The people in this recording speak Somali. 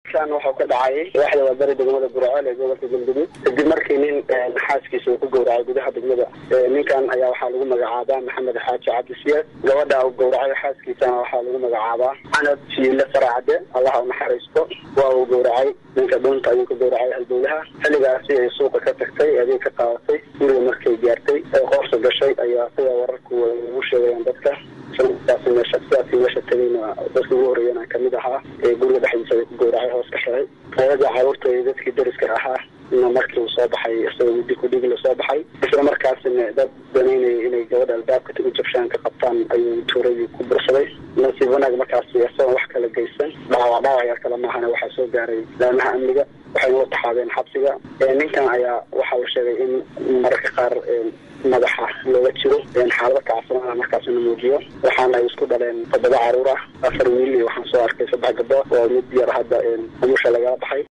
kan wuxuu ka dhacay waaxda waabari degmada burceel ee gobolka galguduud kadib markii nin xaaskiisa uu ku gowracay gudaha degmada ninkan ayaa waxaa lagu magacaabaa maxamed xaaji cabdisiyaad gabadha uu gowracay xaaskiisana waxaa lagu magacaabaa canab jiile faracade allaha unaxariisto waa uu gowracay ninka dhunta ayuu ka gowracay halbowlaha xilligaasi ay suuqa ka tagtay adeeg ka qaadatay guriga markay gaartay ee qoorsa gashay ayaa sida wararku ugu sheegayaan dadka islamarkaasi meesha sidaasi meesha tegayna dadka ugu horeeyana kamid ahaa ee guriga dhexdiisa ay ku gowracay hoos ka xiray hooyada caruurta iyo dadkii dariska ahaa ina markii uu soo baxay isagoo muddi kudhigi la soo baxay isla markaasina dad danaynaya inay gabadha albaabka u jabshaan ka qabtaan ayuu tuuradii ku bursaday nasiib wanaag markaasi isagoon wax kala geysan dhaawac dhaawac yar kale maahana waxaa soo gaaray laamaha amniga waxayna u taxaabeen xabsiga ninkan ayaa waxaa la sheegay in mararka qaar madaxa looga jiro xaalado kacsanaa markaasna muujiyo waxaana ay isku dhaleen toddoba caruur ah afar wiil iyo waxaan soo arkay saddex gabdhood oo mid yar hadda umusha lagala baxay